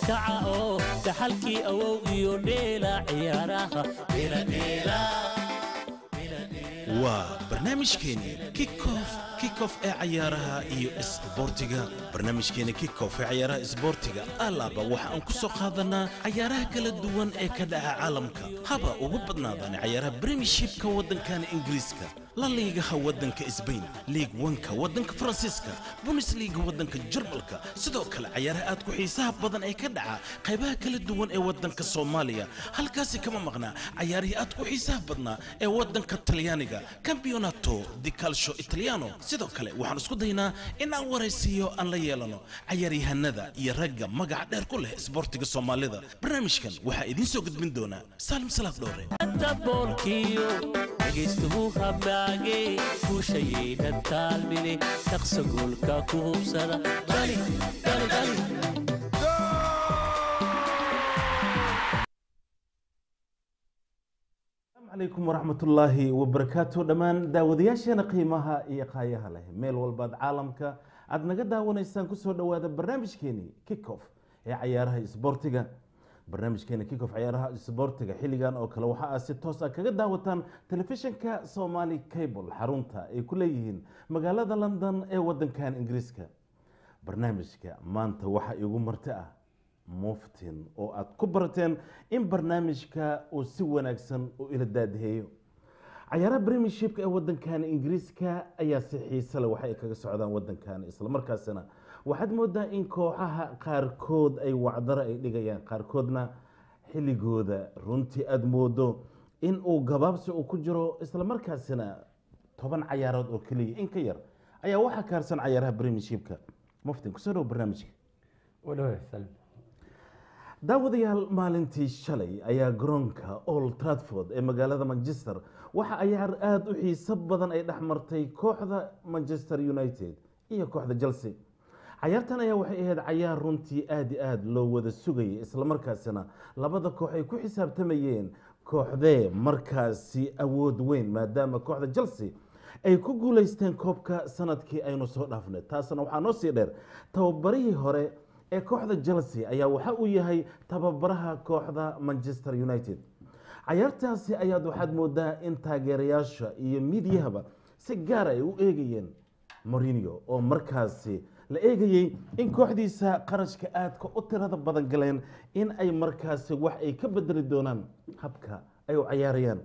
kaca oo dhaxalkii awow iyo dheela ciyaaraha dheeladheela waa barnaamijkeeni kickoff kickoff ee cayaaraha iyo isboortiga barnaamijkeeni kickoff ee cayaaraha isboortiga alaaba waxa aan ku soo qaadanaa cayaaraha kala duwan ee ka dhaca caalamka haba ugu badnaadaan cayaaraha premiershipka waddankana ingiriiska la liigaha waddanka sbain liig wanka waddanka faransiiska bundesliga waddanka jarmalka sidoo kale cayaaraha aad ku xiisaha badan ee ka dhaca qaybaha kala duwan ee waddanka soomaaliya halkaasi kama maqnaa cayaarihii aad ku xiisaha badnaa ee waddanka talyaaniga campeonato di calcio italiano sidoo kale waxaan isku daynaa in aan waraysiiyo aan la yeelano cayaaryahanada iyo ragga magaca dheer ku leh isboortiga soomaalida barnaamijkan waxaa idiin soo gudbin doonaa saalim salaad dhowre boolkiyo dhegaystuhu hamaage guushayayna taalmine shaqsa goolka ku hubsada dhali dhali dhali asalaamu calaykum waraxmatullaahi wabarakaatu dhammaan daawadayaasheena qiimaha iyo qaayaha leh meel walbaad caalamka aad naga daawanaysaan kusoo dhowaada barnaamijkeeni kickoff ee cayaaraha isboortiga barnaamijkeena kickoff cayaaraha isboortiga xilligan oo kale waxa aad si toos ah kaga daawataan telefishinka somali cable xarunta ay ku leeyihiin magaalada london ee wadankan ingiriiska barnaamijka maanta waxaa igu marti ah muftin oo aad ku barateen in barnaamijka uu si wanaagsan u ila daadaheeyo cayaaraha premiershipka ee wadankan ingiriiska ayaa si xiise leh waxa ay kaga socdaan wadankan islamarkaasina waxaad moodaa in kooxaha qaarkood ay wacdaro ay dhigayaan qaarkoodna xilligooda runtii aada moodo in uu gabaabsi uu ku jiro islamarkaasina toban cayaarood oo keliya in ka yar ayaa waxaa kaarsan cayaaraha premiershipka muftin kusoo dhow barnaamijka daawadayaal maalintii shalay ayaa garoonka old tradford ee magaalada manchester waxa cayaar aada u xiiso badan ay dhex martay kooxda manchester united iyo kooxda chelsea cayaartan ayaa waxay ahayd cayaar runtii aada i aada loo wada sugayay islamarkaasina labada koox ay ku xisaabtamayeen kooxdee markaasi awood weyn maadaama kooxda chelsea ay ku guuleysteen koobka sanadkii aynu soo dhaafnay taasna waxaa noo sii dheer tababarihii hore ee kooxda chelsea ayaa waxa uu yahay tababaraha kooxda manchester united cayaartaasi ayaad waxaad moodaa in taageerayaasha iyo midyahaba si gaar ay u eegayeen morinio oo markaasi la eegayey in kooxdiisa qarashka aadka u tirada badan galeen in ay markaasi wax ay ka bedeli doonaan habka ay u cayaarayaan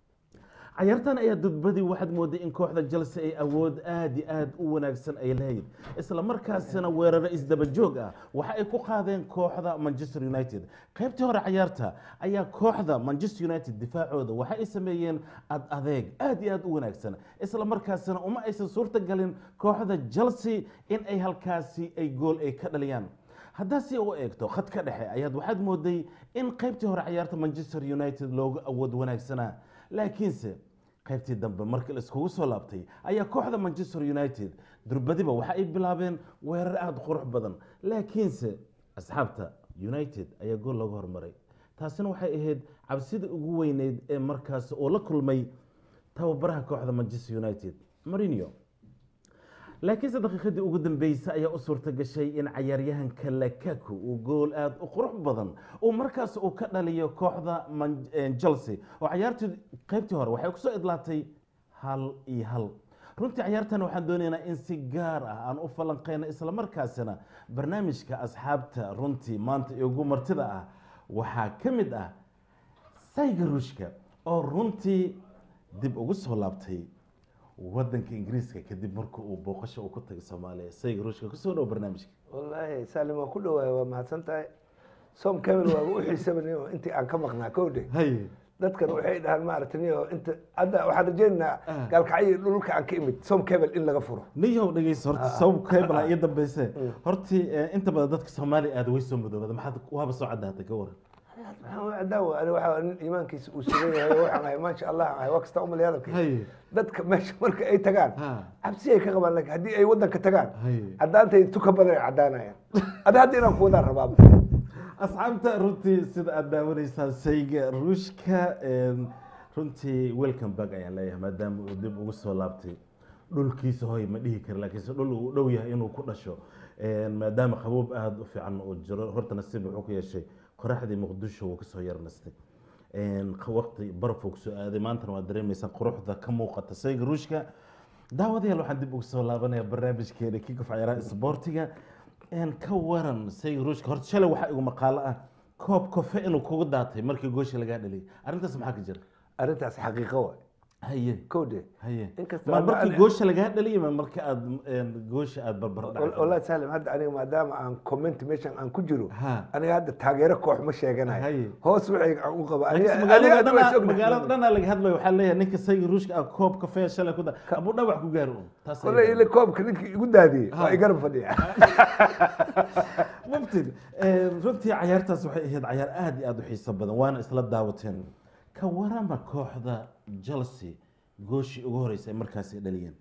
cayaartan ayaa dudbadii waxaad mooday in kooxda chelsea ay awood aada i aada u wanaagsan ay lahayd isla markaasina weeraro isdaba joog ah waxa ay ku qaadeen kooxda manchester united qaybtii hore cayaarta ayaa kooxda manchester united difaacooda waxa ay sameeyeen ad adeeg aada iyo aada u wanaagsan isla markaasina uma aysan suurta galin kooxda chelsea in ay halkaasi ay gool ay ka dhaliyaan haddaad si u eegto khadka dhexe ayaad waxaad mooday in qaybtii hore cayaarta manchester united loogu awood wanaagsanaa laakiinse qaybtii dambe markii laiskugu soo laabtay ayaa kooxda manchester united durbadiba waxa ay bilaabeen weerar aada qurux badan laakiinse asxaabta united ayaa gool looga hormaray taasina waxay ahayd cabsida ugu weyneyd ee markaas uu la kulmay tababaraha kooxda manchester united marinio laakiinse daqiiqadii ugu dambeysay ayaa u suurta gashay in cayaaryahanka lakaku uu gool aada u qurux badan uu markaas uu ka dhaliyo kooxda chelsea oo cayaartii qaybtii hore waxay kusoo idlaatay hal iyo hal runtii cayaartan waxaan doonaynaa in si gaar ah aan u falanqeyno islamarkaasina barnaamijka asxaabta runtii maanta igu martida ah waxaa ka mid ah sayga ruushka oo runtii dib ugu soo laabtay wadanka ingiriiska kadib marka uu booqasho uu ku tagay soomaaliya sayga ruushka kusoo dhow barnaamijka wallaahi saalim waa ku dhawaay waa mahadsan tahay som camel waa u xiisabanay oo intii aan ka maqnaa kowdhe hay dadkan waxay dhahaan maaragtay niyo inta hadda waxaan rajaynaynaa gaalkacyo dhulka aan ka imid som camel in laga furo niyow dhegeyso horta sabab keebala iyo dambeyse hortii inta badan dadka soomaaliya aada way soo madoobada maxaad waaba soo caddaatay ka waran maxaan u cadaawa ani waxaa nin iimaankiisa uu sugan yahay oo waxaan ahay maasha allah ahay waa kasta umalay hadalkay hay dadka meesha marka ay tagaan ha cabsi ay ka qabaan laakiin haddii ay wadanka tagaan hay caddaantay tuka badan ay caddaanayaan ada hadda inaan ku wadaan rabaaba asxaabta runtii sida aad daawanaysaan sayga ruushka een, runtii welcome back ayaan leeyahay maadaama uu dib ugu soo laabtay dhulkiisa hoy ma dhihi kara laakiinse dhul uu dhow yahay inuu ku dhasho Een, maadaama qaboob aada u fiican uu jiro horta nasiib wuxuu ku yeeshay qoraxdii muqdisho wuu kasoo yarnastay Een, q- waqti baraf uu kusoo aaday maantana waa dareemaysaa quruxda ka muuqata sayga ruushka daawadayaal waxaan dib ugu soo laabanaya barnaamijkeena kikof ciyaaraha isboortiga Een, ka waran sayga ruushka horta shalay waxaa igu maqaalo ah koob kofe inuu kugu daatay markii goosha lagaa dhaliyay arrintaas maxaa ka jira arrintaas xaqiiqo waay haye kowde haye Inkastoo ma hadda markii ani- goosha lagaa dhaliyay ma marka aad een, goosha aad barbar dhacday wallahi salim hadda aniga maadaama aan comment meeshan aan ku jiro Ha. aniga hadda taageero koox ma sheeganayo Haye. hoos wixii aan u qaba Laakiin aniga magaalada aniga waa dhanaa- is ognahay. magaalada dhanaa laga hadlayo waxaa leeyahay ninka sayga ruushka ah koob kafee shalay ku da abuu dhawax ku gaaro un taas wallahi ila koobka ninkii igu daadiyey Ha. waa igarab fadhiya mubtid Een, runtii cayaartaas waxay ahayd cayaar aad iyo aad u xiiso badan waana isla daawateen ka warama kooxda chelsea gooshii ugu horeysay ay markaasi dhaliyeen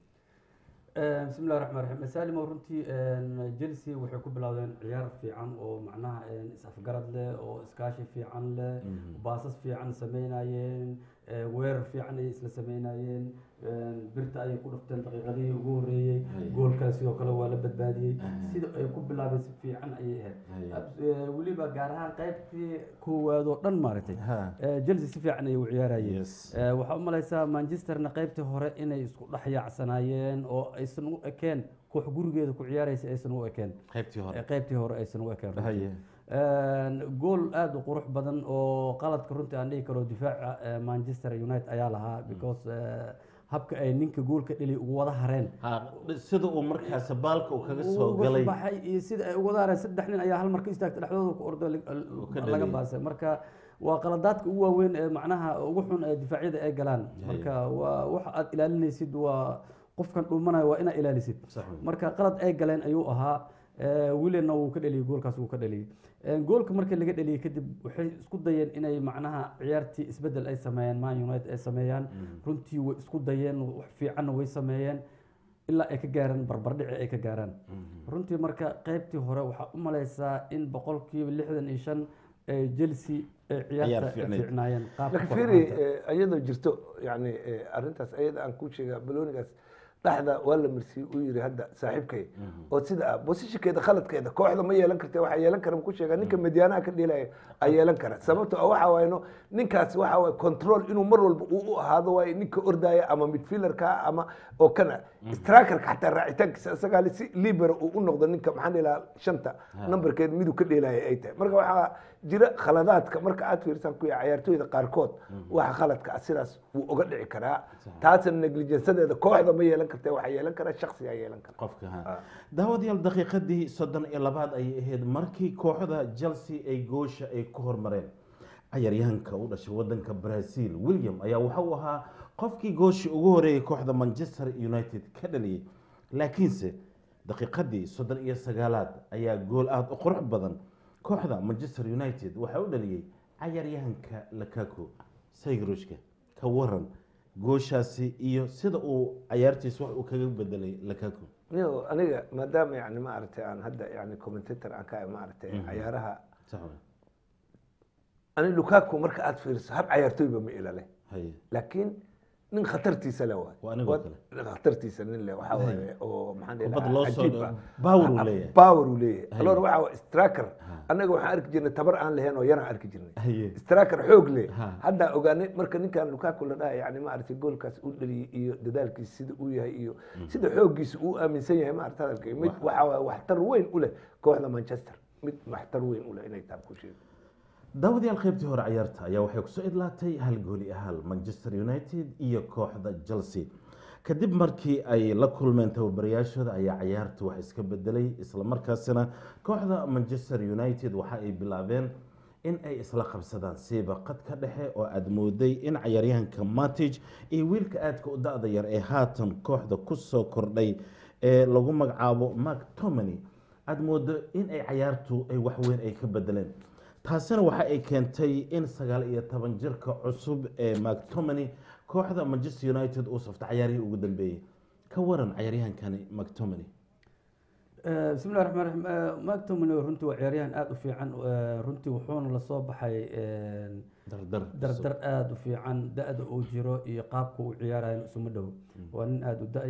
bismi illahi raxmaan raxiim salim oo runtii chelsea waxay ku bilowdeen ciyaar fiican oo macnaha is-afgarad leh oo iskaashi fiican leh baasas fiican sameynayeen eh, weerar fiican ayay isla sameynayeen birta ayay ku dhufteen daqiiqadihii ugu horeeyey gool kale sidoo kale waa la badbaadiyey sida ay ku bilaabeen si fiican ayay ahayd Ab- eh, weliba gaar ahaan qaybtii koowaad oo dhan maaragtay Ha. Eh, chelsea si fiican ayay u ciyaarayeen Yes. Eh, waxaa u malaysaa manchesterna qaybtii hore inay isku dhex yaacsanaayeen oo aysan u ekeen koox gurigeeda ku ciyaaraysa aysan u ekeen qaybtii hore Eh, qaybtii hore aysan u ekeen runtii. haye Een, gool aada u qurux badan oo qaladka runtii aan dhihi karo difaaca eh, manchester united ayaa lahaa because eh, habka ay ninka goolka dheli ugu wada hareen Ha, sida uu markaasi baalka uu kaga soo uga galay baxay iyo sida ay ugu wada hareen saddex nin ayaa hal mar ka istaagtay dhexdooda ku ordo ka laga dhaliyay. baasay marka waa qaladaadka ugu waaweyn ee macnaha ugu xun ee difaacyada ay galaan marka waa waxa aad ilaalinaysid waa qofkan dhuumanayo waa inaad ilaalisid Sax weyn. marka qalad ay galeen ayuu ahaa Eh, williamna wuu ka dheliyey goolkaas wuu ka dheliyey Eh, goolka markii laga dheliyey kadib waxay isku dayeen inay macnaha ciyaartii isbedel ay sameeyaan man united ay sameeyaan runtii way isku dayeen wax fiicanna way sameeyeen ilaa ay ka gaaraan barbardhici ay ka gaaraan runtii marka qaybtii hore waxaa u malaysaa in boqolkiiba lixdan iyo shan ee chelsea ay Ciyaar ciyaarta ay fiicneyd. fiicnaayeen qaabka laakiin koox fiiri ahaanta. eh, iyadoo jirto yani eh, arrintaas ayada aan ku sheega baloonigaas dhexda waa la marsiyey uu yiri hadda saaxiibkay oo sida ah bosishinkeeda khaladkeeda kooxda ma yeelan karta waxaa yeelan kara ku sheega ninka medyaanaha ka dhilaya a yeelan kara sababto ah waxa waayno ninkaas waxa waay control inuu mar walba uu u ahaado waayo ninka ordaya ama midfielderka ama oo kana strikerka xataa raacitaankiisa isagaa le si libero uu u noqdo ninka maxaan dhihi lahaa shanta numberkeed miduu ka dheelaya ay tahay marka waxaa jira khaladaadka marka aad fiirsaan ku yahay ciyaartooyda qaarkood waxa khaladka ah sidaas wuu uga dhici karaa taasna negligensadeeda kooxda ma yeelan karta waxaa yeelan kara shaksigaa yeelan kara qofka ha daawadayaal daqiiqadii soddon iyo labaad ayay ahayd markii kooxda chelsea ay goosha ay ku hormareen cayaaryahanka u dhashay wadanka brazil william ayaa waxa uu ahaa qofkii goosha ugu horeeyay kooxda manchester united ka dhaliyey laakiinse daqiiqadii soddon iyo sagaalaad ayaa gool aada u qurux badan kooxda manchester united waxaa u dhaliyey cayaaryahanka lakaku saygarushka ka waran gooshaasi iyo sida uu cayaartiis wax uu kaga bedelay lakaku yo aniga maadaama yani maaragtay aan hadda yani commentator aan ka ahay maaragtay cayaaraha sax wey ani lukaku marka aad fiiriso hab cayaartooyba ma ilale haye laakiin nin khatartiisa le waay Waa anigoo Waa- khatartiisa nin le waxaa waaye oo maxaan dhihi Kubad lahaa loo soo cajiib ah. power uu leeyahay. power uu leeyahay Haye. alor waxa waa striker annaga waxaan arki jirnay tabar aan lahayn oo yaraan arki jirnay haye striker xoog leh Ha. hadda ogaanay marka ninkan lukaku la dhaha yani maaragtay goolkaas uu dhaliyey iyo dadaalkiisa sida uu yahay iyo sida xooggiisa uu aaminsan yahay maaragta hadalka mid waxa waaye waxtar weyn u leh kooxda manchester mid waxtar weyn u leh inay taa ku sheego daawadayaal qaybtii hore ciyaarta ayaa waxay kusoo idlaatay hal gooli ahal manchester united iyo kooxda chelsea kadib markii ay la kulmeen tababarayaashooda ayaa ciyaarta wax iska bedelay islamarkaasina kooxda manchester united waxa ay bilaabeen in ay isla qabsadaan siiba qadka dhexe oo aada mooday in cayaaryahanka matig iyo wiilka aadka u da-da yar ee haatan kooxda kusoo kordhay ee lagu magacaabo mark tomany aada moodo in ay cayaartu ay waxweyn ay ka bedeleen taasina waxa ay keentay in sagaal iyo toban jirka cusub ee mactomany kooxda manchester united uu safta cayaarihii ugu dambeeyey ka waran cayaaryahankani mactomany Eh, bismi illahi raxmaan raxiim Eh, mactomany runtii waa ciyaaryahan aada u fiican Eh, runtii wuxuuna lasoo baxay eh, dardar dardar aada u fiican da-da uu jiro iyo qaabka uu ciyaarayo isuma dhow waa nin aada u da-yar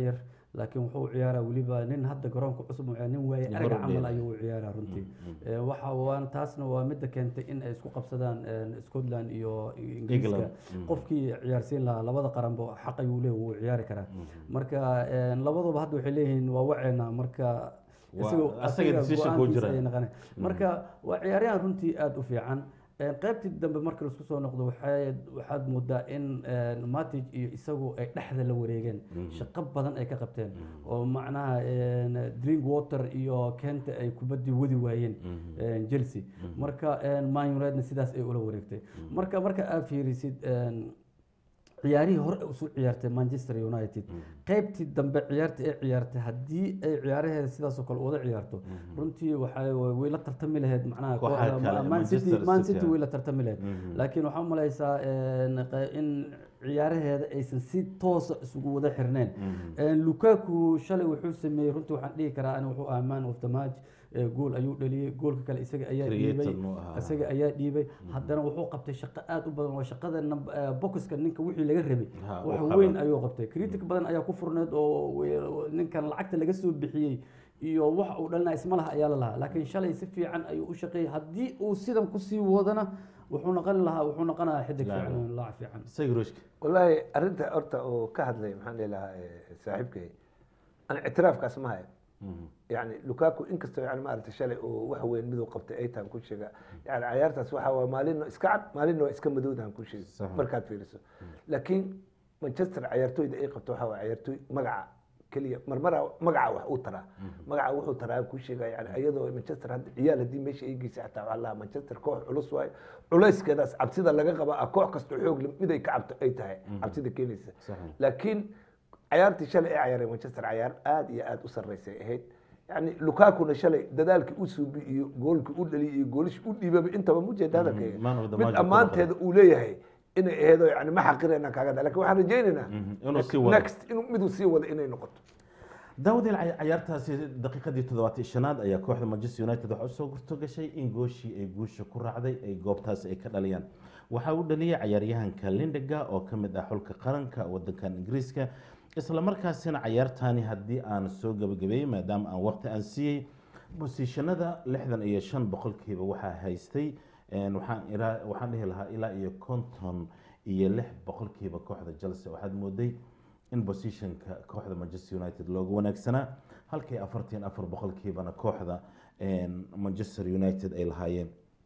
laakiin wuxuu ciyaaraa weliba nin hadda garoonka cusub uu ciyaara, nin waaye Nin arag hore u camal dheelay. ayuu u ciyaaraa runtii Ee, waxa waan taasna waa midda keentay in ay isku qabsadaan een, scotland iyo ingiriiska England. Mm. qofkii ciyaarsiin lahaa labada qaranba xaq ayuu leeyahay wuu ciyaari karaa marka een, labaduba hadda waxay leeyihiin waa waceena marka Waa- isagu- asaga asaga decision kuu go'aankiisa jira. ayay noqonay. marka waa ciyaaryahan runtii aada u fiican Een, qaybtii dambe marka laisku soo noqdo waxay waxaad moodaa in een, matic iyo isagu ay dhexda la wareegeen shaqo badan ay ka qabteen oo macnaha een, drink water iyo kenta ay kubaddii wadi waayeen een, chelsea marka een, man unitedna sidaas ay ula wareegtay marka marka aad fiirisid een, ciyaarihii hore usoo ciyaartay manchester united qaybtii dambe ciyaarta ay ciyaartay haddii ay ciyaaraheeda sidaasoo kale uwada ciyaarto runtii waxay way la tartami lahayd macnaha Kooxaha kooxda kale, Man City Manchester Man City, City ah. way la tartami lahayd laakiin waxaa umalaysaa een, qa- in ciyaaraheeda aysan si toosa isugu wada xirneen Een, lukaku shalay wuxuu sameeyey runtii waxaan dhihi karaa ani wuxuu ahaa man of the match ee, gool ayuu dhaliyey goolka kale isaga ayaa Creator dhiibay muu ahaa. isaga ayaa dhiibay haddana wuxuu qabtay shaqo aad u badan oo shaqada nab- eh, boxka ninka wixii laga rabay Ha, wax uu qabay. weyn ayuu qabtay critic badan ayaa ku furneed oo we- ninkan lacagta laga soo bixiyey iyo wax uu dhalina isma laha ayaa la lahaa laakiin shalay si fiican ayuu u shaqeeyey haddii uu sidan kusii wadana wuxuu noqon lahaa wuxuu noqonayaa xidig Laacib. fiican laac fiican isaga ruushka wallaahi arrinta horta uu ka hadlay maxaan dhihi lahaa eh, saaxiibkay aan ictiraafkaas ma hayo yani lukaku inkastoo yani maaragtay shalay uu wax weyn miduu qabtay ay tahan ku sheega yani cayaartaas waxa waa maalina iska cad maalina waa iska madowdahan ku sheega Sax. markaad fiiriso laakiin manchester cayaartooyda ay qabto waxa waa cayaartooy magaca keliya marmara magaca wax uu taraa magaca wuxuu taraa ku sheega yani iyadoo manchester hadda ciyaal haddii meesha ay geysay xataa waxaa lahaa manchester koox culus waaye culayskeedaas cabsida laga qaba ah koox kastoo xoog leh mid ay ka cabto ay tahay cabsida keenaysa Saxiix. laakiin cayaartii shalay ay cayaareen manchester cayaar aad iyo aad u sarreysay ahayd yani lukakuna shalay dadaalkii u suubi iyo goolkii u dhaliy iyo goolishii u dhiibaba intaba mujeeda hadalkayga Man of the mid match ammaanteeda uu leeyahay inay aheedo yani ma xaqirayna kaaga da lakin waxaan rajaynaynaa inuu sii wado. next inuu miduu sii wado inay noqoto daawadeel cay- cayaartaasi daqiiqadii toddobaatan shanaad ayaa kooxda manchester united waxaa usoo gurto gashay in gooshii ay guusha ku raacday ay goobtaasi ay ka dhaliyaan waxaa u dhaliyay cayaaryahanka lindega oo ka mid ah xulka qaranka wadankan ingiriiska isla markaasina cayaartaani haddii aan soo gabagabeeyey maadaama aan waqti aan siiyey bosiishanada lixdan iyo shan boqolkiiba waxaa haystay een, waxaan iraa- waxaan dhihi lahaa ilaa iyo konton iyo lix boqolkiiba kooxda chelsea waxaad mooday in positionka kooxda manchester united looga wanaagsanaa halkii afartan afar boqolkiibana kooxda een, manchester united ay lahaayeen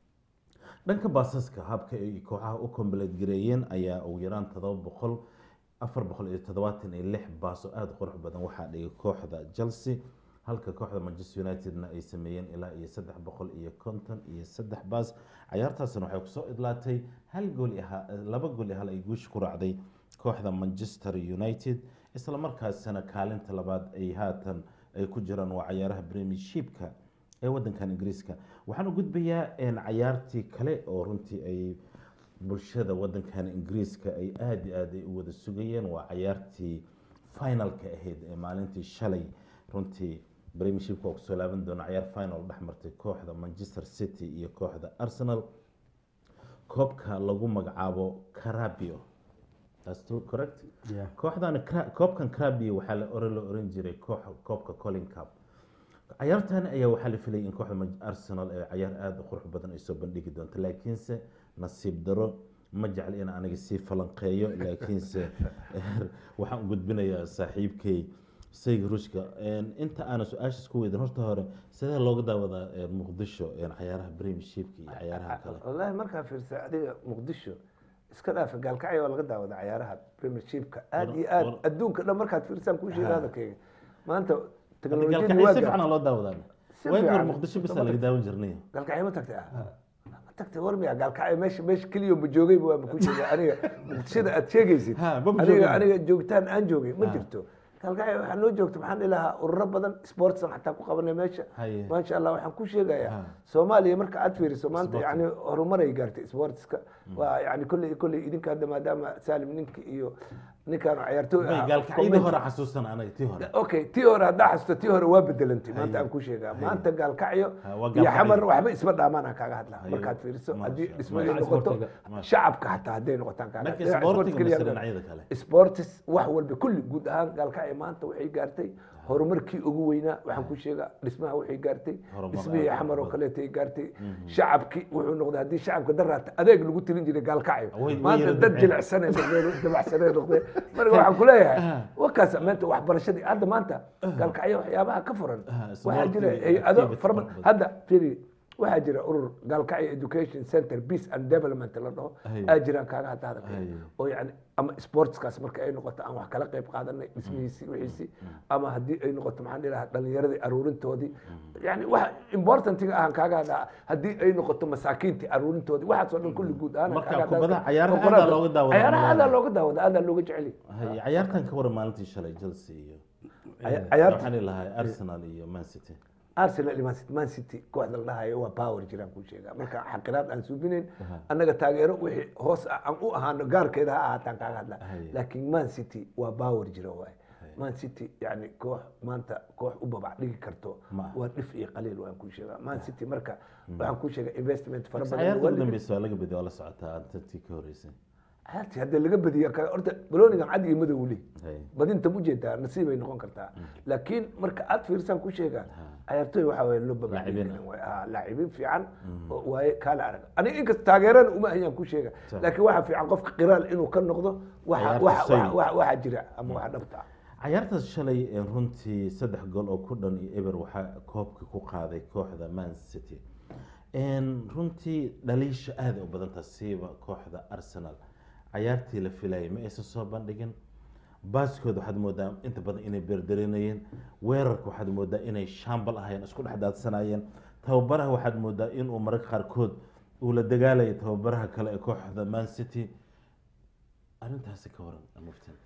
dhanka baasaska habka ay kooxaha u kombaled gareeyeen ayaa ugu yaraan todoba boqol afar boqol iyo toddobaatan iyo lix baas oo aada u qurux badan waxaa dhigay kooxda chelsea halka kooxda manchester unitedna ay sameeyeen ilaa iyo saddex boqol iyo konton iyo saddex baas cayaartaasna waxay kusoo idlaatay hal gool iyo ha- laba gool iyo hal ay guusha ku raacday kooxda manchester united isla markaasina kaalinta labaad ay haatan ay ku jiraan waa cayaaraha premiershipka ee wadankan ingiriiska waxaan u gudbayaa een, cayaartii kale oo runtii ay bulshada wadankan ingiriiska ay aada iyo aad ay u wada sugayeen waa cayaartii finalka ahayd ee maalintii shalay runtii premiershipka waa kusoo laaban doona cayaar final dhex martay kooxda manchester city iyo kooxda arsenal koobka lagu magacaabo carabio That's true, correct Yeah. kooxdan Cra- koobkan crabio waxaa la ore la oran jiray koox koobka colin cup cayaartan ayaa waxaa la filayay in kooxda Man- arsenal ee cayaar aada u qurux badan ay soo bandhigi doonto laakiinse nasiib daro ma jecli in aniga sii falanqeeyo laakiinse waxaan u gudbinayaa saaxiibkay sayga ruushka inta aana su-aashaas ku weydan horta hore sidee looga daawadaa eh, muqdisho eh, cayaaraha premiershipka iyo cayaaraha kale wallaahi markaa fiirsa adiga muqdisho iska dhaafa gaalkacyo waa laga daawada cayaaraha premiershipka aad iyo aad war- adduunka dhan markaad fiirsaan kuu sheega Ha. hadalkayga maanta Hadda teknolojiyadii gaalkacyo waa si gaartay. fiican loo daawadaa Si waagi hore fiican. muqdisho bisa Inta laga ma daawan jirnay gaalkacyo ma tagtay ah ma tagtay war miya gaalkacyo meesha meesha keliya ma joogayba waa ma ku sheega aniga muqdishada aad sheegaysid Ha, ma ma aniga joogin. aniga joogtaan aan joogay ma Ha. jirto gaalkacyo waxaa noo joogta maxaan dhihi lahaa ururo badan sportsan xataa ku qabanay meesha Haye. maasha allah waxaan ku sheegayaa Ha. soomaaliya marka aad fiiriso maanta Sports. yani horumaray gaartay sportska waa yani kolley kolley idinka hadda maadaama saalim ninka iyo ninkaan ciyaartooy May ah, gaalkacyadii comment- hore xasuusan anaga tii hore okay tii hore haddaa xasuusto tii hore waa bedelantay maanta Haye. aan ku sheegaa Haye. maanta gaalkacyo Ha, waa iyo gaalkacyo. xamar waxba isma dhaamaan aan kaaga hadlaa Haye. markaad fiiriso Masha haddii Allah. dhismo ay Dhinaca noqoto isboortiga. shacabka xataa hadday noqotaan kaaga dhanka Dhinaca isboortiga isboortiga keliya mise hadda- dhinacyada kale sports wax walba kulli guud ahaan gaalkacyo maanta waxay gaartay horumarkii ugu weynaa waxaan ku sheegaa dhismaha waxay gaartay Horumar dhismihii aad u xamar oo badan. kaleeto ay gaartay shacabkii wuxuu noqday haddii shacabka daraata adeeg lagu tilin jiray gaalkacyo Way- way maanta yara dad dabceen. jilicsanay noqdeen dabacsanay noqdeen marka waxaan ku leeyahay wakaas maanta waxbarashadii hadda maanta gaalkacyo waxyaabaha ka furan Ah, waxaa jira sportiga hay-ado activity fara badan fara badan. hadda firi waxaa jira urur gaalkacyo education center peace and development la dhaho Haye. aa jiraan kaaga hadda hadalka Haye. oo yani ama sportskaas marka ay noqoto aan wax kala qayb qaadanay dhismihiisii wixiisii ama haddii ay noqoto maxaan dhihi lahaa dhalinyaradii aruurintoodii yani wax importantiga ahaan kaaga hadlaa haddii ay noqoto masaakiintii aruurintoodii waxaasoo dhan kulli guud ahaan Marka kaaga hadlaa. kubadaha cayaaraha Boqoraad- aadaa looga daawadaa cayaaraha aadaa magaalada. looga daawada aadaa looga jecel yahay. Haye, cayaartan ka waran maalintii shalay chelsea iyo Caya- cayaarta waxaan ilahay arsenal iyo man city arsenal iyo Man City- man city kooxda la dhahayo waa power jiraan kuu sheegaa marka xaqiraad aan suubinayn annaga taageero wixii hoos ah aan u ahaano gaarkeeda ha ahaataan kaaga hadla Haye. laakiin man city waa power jira waay man city yani koox maanta koox u babac dhigi karto Ma aha. waa dhif iyo qaliil waan kuu sheegaa man city marka waxaan kuu sheegaa investment fara badan cayaarta waa ugu dhigi- dambeysa waa laga bediyo waa la socotaa tantii ka horeysay cayaartii haddii laga badiya ka- horta baloonigan cad iyo madow leh Haye. badinta ma ujeedaa nasiibay noqon kartaa laakiin marka aad fiirsaan ku sheegaa cayaartooy waxaa waye loo Laacibiin babacdin laacibiin fiican oo waaye kaala arag aniga inkasta taageerana uma ahayaan ku sheega Sax. laakiin waxaa fiican qofka qiraal inuu ka noqdo waxa- Cayaarta waxa- soy. waxa waxa jira ama waxa dhabta ah cayaartaas shalay ee runtii saddex gool oo ku dhan iyo eber waxaa koobka ku qaaday kooxda man city Een, runtii dhaliisha aada u badan tahay siiba kooxda arsenal cayaartii la filayay ma aysan soo bandhigin baaskooda waxaad moodaa inta badan inay beerdarinayeen weerarka waxaad moodaa inay shaambal ahayeen isku dhex daadsanayeen tababaraha waxaad moodaa inuu mararka qaarkood uu la dagaalayay tababaraha kale ee kooxda man city arrintaasi ka waran muftin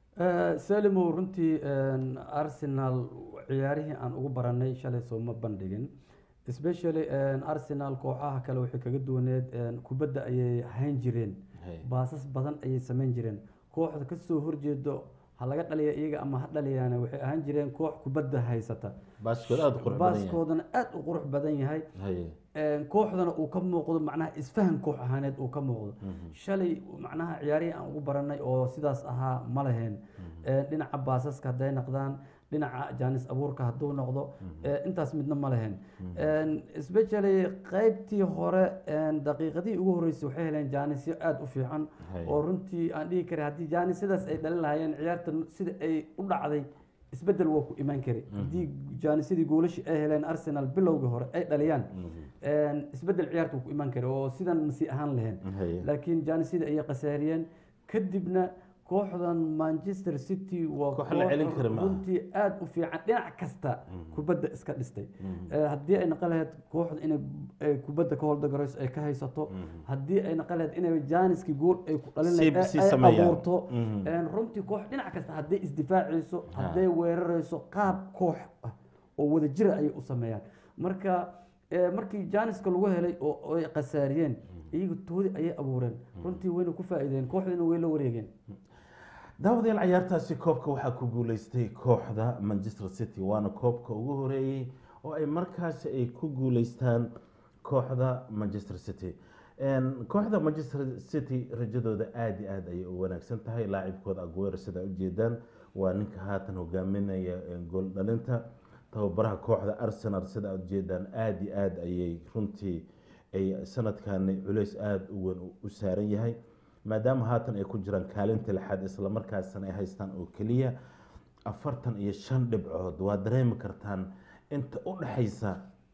salimow runtii een, arsenal ciyaarihii aan ugu baranay shalay sooma bandhigin especially een, arsenal kooxaha kale waxay kaga duwaneed een, kubadda ayay hayn jireen Hay. baasas badan ayay samayn jireen kooxda kasoo horjeedo ha laga dhaliya iyaga ama ha dhaliyaane waxay ahaan jireen koox kubadda haysata baaskooda aada u qurux badan yahay baaskoodana aada u qurux badan yahay haye een, kooxdana uu ka muuqdo macnaha isfahan koox ahaaneed uu ka muuqdo shalay macnaha ciyaarihii aan ugu baranay oo sidaas ahaa ma laheen Een, dhinaca baasaska hadday noqdaan dhinaca jaanis abuurka hadduu noqdo ee, intaas midna ma laheen Een, especially qaybtii hore een, daqiiqadii ugu horreysay waxay heleen jaanisyo aada u fiican Hay. oo runtii aan dhihi karay haddii jaanisyadaas ay dhalin lahaayeen ciyaarta sida ay u dhacday isbedel waa ku imaan kari haddii jaanisyadii goolashii ay heleen arsenal bilowgii hore ay dhaliyaan een, isbedel ciyaarta wuu ku imaan kari oo sidan masi ahaan lahayn haye laakiin jaanisida ayay khasaariyeen kadibna kooxdan manchester city waa Koox la celin kara maaha. runtii aada u fiican dhinac kasta kubadda iska dhistay Eh, haddii ay naqon lahayd kooxda inay ay kubadda ka holdagarayso ay ka haysato haddii ay naqon lahayd inay jaaniskii gool ay ku dhalin Sii- lahayd sii ay- ay sameeyaan. abuurto Mhm. Een, runtii koox dhinac kasta hadday isdifaacayso hadday weerarayso qaab koox ah oo wada jira ayay u sameeyaan marka eh, markii jaaniska lagu helay oo oo ay khasaariyeen iyagu toodi ayay abuureen runtii wayna ku faa'iideen kooxdiina way la wareegeen daawadayaal cayaartaasi koobka waxaa ku guuleystay kooxda manchester city waana koobka ugu horeeyey oo ay markaasi ay ku guuleystaan kooxda manchester city Een, kooxda manchester city rajadooda aada iyo aada ayay u wanaagsan tahay laacibkooda aguero sidaa ujeedaan waa ninka haatan hogaaminaya een, gool dhalinta tababaraha kooxda arsenal sidaa ujeedaan aada iyo aada ayay runtii ay sanadkani culeys aada u weyn u- u saaran yahay maadaama haatan ay ku jiraan kaalinta lixaad islamarkaasna ay haystaan oo keliya afartan iyo shan dhibcood waa dareemi kartaan inta u dhexaysa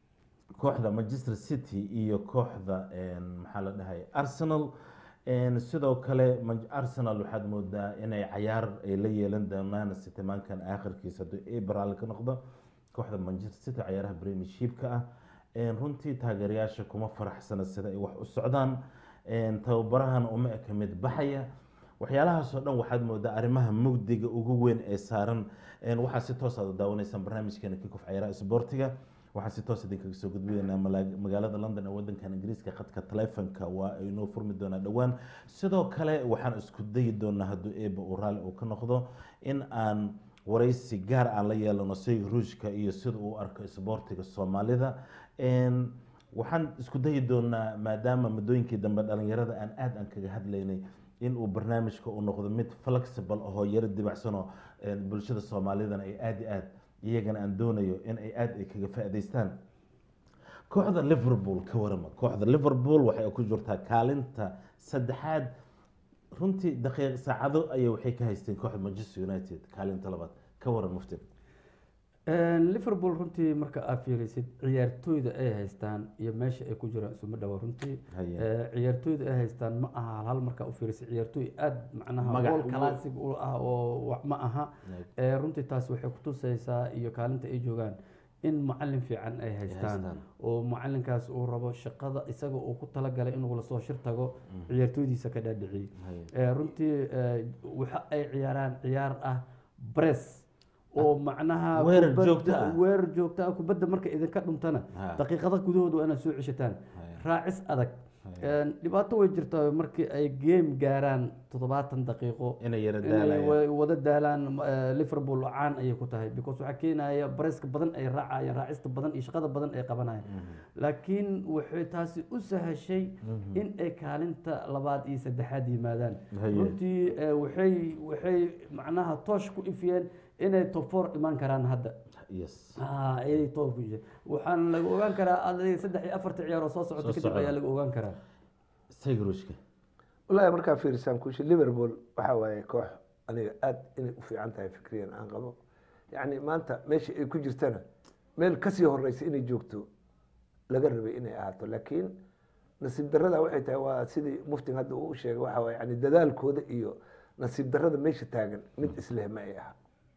kooxda manchester city iyo kooxda een, maxaa la dhahay arsenal Een, sidoo kale Man- arsenal waxaad moodaa inay cayaar ay la yeelan doonaan sitimaankan aakhirkiisa hadduu abral ka noqdo kooxda manchester city cayaaraha premiershipka ah Een, runtii taageerayaasha kuma faraxsana sida ay wax u socdaan Een, tababarahana uma eka mid baxaya waxyaalahaasoo dhan waxaad moodaa arrimaha mugdiga ugu weyn ee saaran Een, waxaa si toos aad u daawanaysaan barnaamijkeena kikof cayaaraha isboortiga waxaan si toos idinkaga soo gudbinaynaa mala- magaalada london ee wadankan ingiriiska khadka taleefanka waa ay noo furmi doonaa dhowaan sidoo kale waxaan isku dayi doonaa hadduu eeba uu raalli uu ka noqdo in aan waraysi gaar aan la yeelano sayga ruushka iyo sida uu u arko isboortiga soomaalida Een, waxaan isku dayi doonaa maadaama muddooyinkii dambe dhalinyarada aan aad aan kaga hadlaynay in uu barnaamijka uu noqdo mid flexible ahoo yaro dibacsanoo een, bulshada soomaalidana ay aad iyo aad iyagana aan doonayo in ay aad ay kaga faa'iidaystaan kooxda liverpool ka warama kooxda liverpool waxay ku jirtaa kaalinta saddexaad runtii daqiiq saacado ayay waxay ka haysteen kooxda manchester united kaalinta labaad ka waran muftin liverpool runtii marka aad fiirisid ciyaartooyda ay haystaan iyo meesha ay ku jiraan isuma dhawa runtii Haye. Eh, ciyaartooyda ay haystaan ma aha hal markaa u fiirisid ciyaartooy aad macnaha Magac gool ugu- classic u ah oo wax ma aha Right. Eh, runtii taas waxay kutusaysaa iyo kaalinta ay joogaan in macalin fiican ay haystaan haystaan. oo macalinkaas uu rabo shaqada isaga uu ku talagalay inuu lasoo shir tago ciyaartooydiisa ka dhaadhiciyey Haye. Eh, runtii eh, waxa ay ciyaaraan ciyaar ah bress oo macnaha Weerar kubadda- joogto ah. weerar joogto ah kubadda marka idinka dhuntana Ha. daqiiqada gudahooda waa inaad soo ceshataan Haye. raacis adag Haye. Een, dhibaato way jirtaa markii ay game gaaraan toddobaatan daqiiqo inay yara inay daalayaan wa- wada daalaan eh, liverpool caan ayay ku tahay because waxaa keenaya bareska badan ay raacayaan raacista badan iyo shaqada badan ay qabanayaan laakiin waxay taasi u sahashay in ay kaalinta labaad iyo saddexaad yimaadaan Haye. runtii eh, waxay waxay macnaha toosh ku ifiyeen inay top four imaan karaan hadda yes Ah, ayay top ku yihiin. waxaana laga ogaan karaa adiga saddex iyo afarta ciyaar oo soo socota Soo kadib socda. ayaa laga ogaan karaa sayga ruushka wallaahi markaa fiirisaan kushi liverpool waxaa waaye koox aniga aad inay u fiican tahay fikriyan aan qabo yacni maanta meesha ay ku jirtana meel kasii horeysa inay joogto laga rabay inay ahaato laakiin nasiib darrada waxay tahay waa sidii muftin hadda uu u sheegay waxaa waaye yani dadaalkooda iyo nasiib darrada meesha taagan mid isleh ma ay aha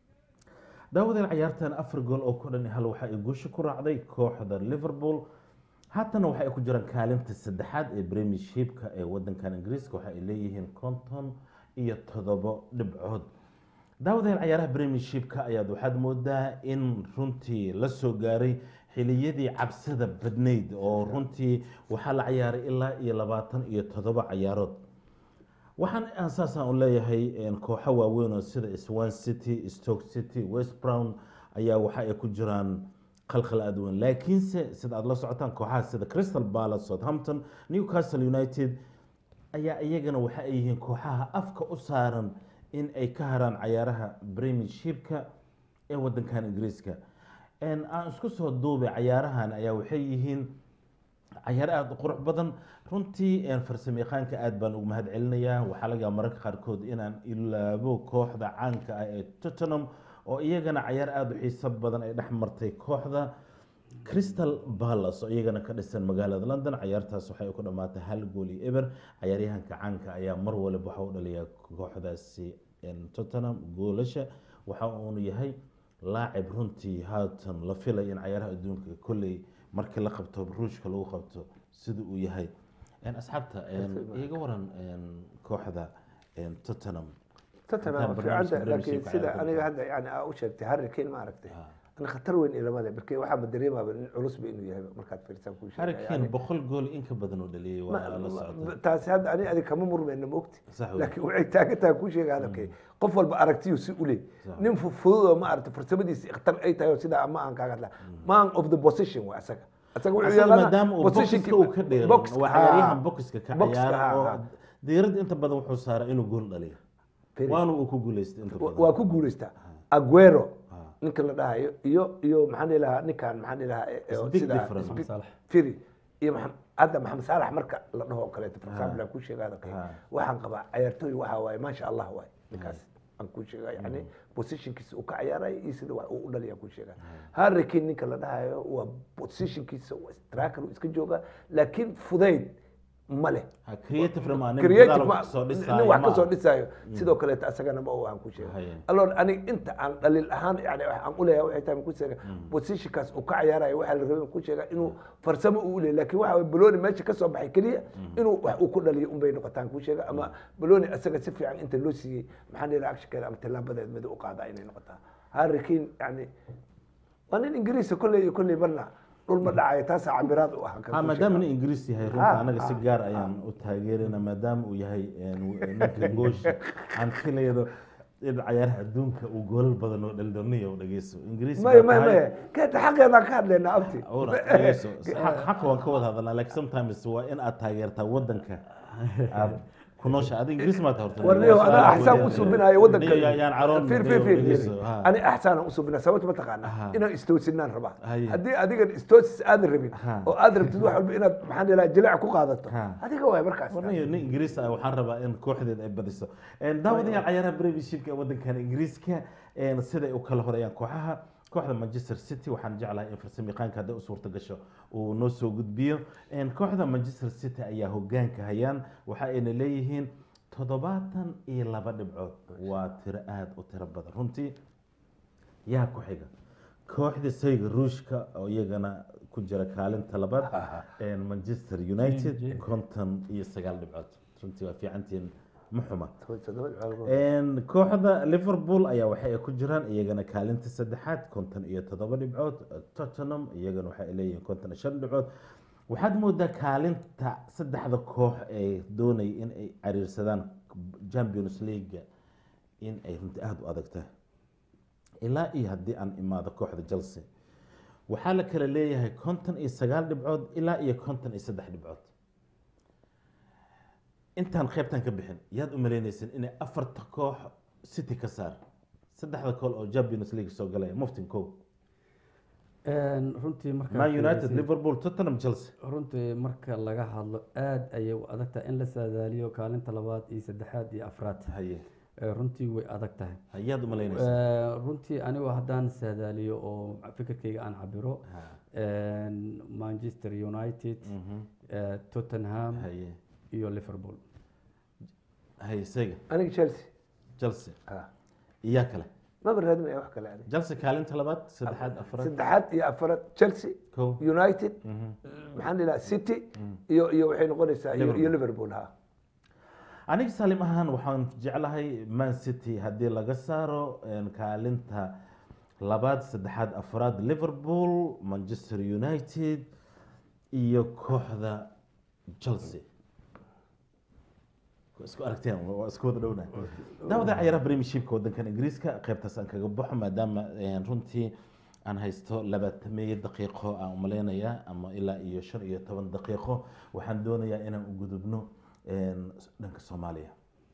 daawadeen ciyaartan afar gool oo ku dhan hal waxa ay guusha ku raacday kooxda liverpool haatana waxa ay ku jiraan kaalinta saddexaad ee premiershipka ee wadankan ingiriiska waxa ay leeyihiin konton iyo toddobo dhibcood daawadeen ciyaaraha premiershipka ayaad waxaad moodaa in runtii la soo gaaray xiliyadii cabsida badnayd oo runtii waxaa la ciyaaray ilaa iyo labaatan iyo toddoba ciyaarood waxaan aan saasaan u leeyahay een, kooxo waaweyn oo sida swan city stoke city west brown ayaa waxa ay ku jiraan qalqal aad u weyn laakiinse sida aad la socotaan kooxaha sida crystal palace southampton newcastle united ayaa iyagana waxa ay yihiin kooxaha afka u saaran in ay ka haraan cayaaraha premiershipka ee wadankan ingiriiska Een, aan isku soo duubay cayaarahan ayaa waxay yihiin cayaar aada u qurux badan runtii een, farsamayaqaanka aad baan ugu mahad celinayaa waxaa laga yaaba mararka qaarkood inaan ilaabo kooxda caanka ah ee tottenham oo iyagana cayaar aada u xiiso badan ay dhex martay kooxda crystal palace oo iyagana ka dhisan magaalada london cayaartaas waxay ku dhammaatay hal gool iyo eber cayaaryahanka caanka ayaa mar waliba waxa u dhaliyaa kooxdaasi een, tottenham goolasha waxa uunu yahay laacib runtii haatan la filay in cayaaraha adduunka kolley markii la qabto ruushka lagu qabto sida uu yahay Een, asxaabta een, iiga waran een, kooxda een, tottenham tottenham Intaan fiicanta barnaamijka laakiin Premiership sida cayaarta aniga ku hadda yani aa u sheegtay harry kane ma aragtay Ah. ani khatar weyn ilama leh marka waxaa ma dareemaaba nin culusba inuu yahay markaad fiirsaan kuu sheegay harrikan boqol gool in ka badan uu dhaliyay waa la Ma- socotay taasi hadda ani adig kama murmayna maogti Sax wey. laakiin waxay taagan tahay kuu sheega hadalkay qof walba aragtiyu si u leey Sax. nin fu- fudud oo ma aragtay farsamadiisa ikhtar ay tahay oo sidaa ama aan kaaga hadla man of the position waa asaga asaga wuxuu asaga yaqaanaa maadaama uu positionkii- bokiska uu ka dheeran box- waa haa. cayaaryahan bokiska ka Box- ciyaara haa, oo haa. diiradda inta badan wuxuu saaraa inuu gool dhaliyo Firi. waana uu ku guuleystay inta badan waa ku guuleystaa aguero Ah. ninka la dhahayo iyo iyo maxaan dhihi lahaa ninkan maxaan dhihi lahaa eh, eh, It's big sida- difference. it's big- Saalax. firi iyo maxam- hadda maxamed saalax marka la dhaho oo kaleeto for example aan kuu sheega hadalkay Ah. waxaan qabaa ciyaartooy waxaa waaye maasha allah waaye ninkaas aan kuu sheega yani positionkiisa uu ka ciyaarayo iyo sida wax uu u dhaliya kuu sheega harry kane ninka la dhahayo waa positionkiisa waa striker uu iska jooga laakiin fudayd ma leh Ha, creative ma nin creative gadaal ma wax kasoo dhisaayo nin wax ma kasoo aha. dhisaayo sidoo kaleeto asagana ma aan ku sheega Haye. alloon aniga inta aan dhaliil ahaan yani aan u leeyahay waxay tahay ku sheega positionkaas uu ka ciyaarayo waxaa la rabay ku sheega inuu farsamo uu u leeyahay laakiin waxa waye baloni meesha ka soo baxay keliya inuu wax uu ku dhaliyo unbay noqotaan ku sheega ama baloni asaga si fiican inta loo siiyey maxaan dhihi actionkeeda ama tillaabadeed mid u qaadaa inay noqotaa harry kane yani waa nin ingiriisa kolley iyo kolley marna dhul ma dhacayo taasaa cabiraad u ah kan ha ku maadaama sheega. nin ingiriis yahay Ah, runta anaga si ah, gaar ayaan u taageerina maadaama uu yahay een, ninka goosha aan filayno in cayaaraha adduunka uu goolal badan oo dhaldhalniya u dhegeyso ingiriis maya baa maya tahay- maya keeta xaqeedaan ka hadlaynaa abti Ora, dhegeyso. Xaq- xaqa waan ka wada hadalnaa laakiin sometimes waa in aad taageertaa wadanka aad ku noosha adiga ingiriis maad horta warniyo Waa anaa su'aal axsaan weyn. u subinayo wadanka Niyo yaan caroon fiir niyo fiir fiir dhegeyso, fiir ha. ani axsaanaan u subinaa sababta ma Aha. taqaanaa inaan istoosinaan rabaa Haye. haddii adigan istoosis aadan rabin Ha. oo aad rabtid wax walba inaad maxaan ilaha jileec ku qaadato Ha. adiga waay markaas warniyo nin ingiriis ah waxaan rabaa in kooxdeeda ay badiso Een, daawadayaal cayaaraha premiershipka ee wadankan ingiriiska een, siday u kala horeeyaan kooxaha kooxda manchester city waxaan jeclahay in farsamayaqaanka hadday u suurta gasho uu noo soo gudbiyo Een, kooxda manchester city ayaa hogaanka hayaan waxa ayna leeyihiin toddobaatan iyo laba dhibcood waa tiro aada u tiro badan runtii yaa ku xiga kooxda sayga ruushka oo iyagana ku jira kaalinta labaad een, manchester united konton iyo sagaal dhibcood runtii waa fiicantiin ma xuma Een, kooxda liverpool ayaa waxa ay ku jiraan iyagana kaalinta saddexaad konton iyo toddoba dhibcood tottenham iyagana waxa ay leeyihiin konton iyo shan dhibcood waxaad moodaa kaalinta saddexda koox ee doonaya in ay cariirsadaan champions league in ay runtii aada u adag tahay ilaa iyo haddii aan imaado kooxda chelsea waxaa la kala leeyahay konton iyo sagaal dhibcood ilaa iyo konton iyo saddex dhibcood intaan qaybtan ka bixin yaad u malaynaysan inay afarta koox city ka saar saddexda kool oo champions league soo galaya muftin kow Een, runtii marka man united liverpool tottenham chelsea runtii marka laga hadlo aad ayay u adag tahay in la saadaaliyo kaalinta labaad iyo saddexaad iyo afraad haye Ee, runtii way adag tahay yaad u malaynaysan Ee, runtii anigu haddaan saadaaliyo oo fikirkayga aan cabiro Ha, een, manchester united mhm, ee, tottenham haye iyo liverpool haye sega aniga chelsea chelsea Ha. iyaa kale maba raadinaya wax kale aniga chelsea kaalinta labaad saddexaad afraad saddexaad iyo afaraad chelsea kow united mhm. maxaan ilaha city iyo iyo waxay noqonaysaa iyo iyo liverpool ha aniga saalim ahaan waxaan jeclahay man city haddii laga saaro een, kaalinta labaad saddexaad afraad liverpool manchester united iyo kooxda chelsea Waa isku aragteen waa isku wada dhownahay daawada ciyaaraha premiershipka wadankan ingiriiska qaybtaas aan kaga baxo maadaama een, runtii aan haysto labaatameeyo daqiiqo aan umaleynaya ama ilaa iyo shan iyo toban daqiiqo waxaan doonayaa inaan u gudubno een, dhanka soomaaliya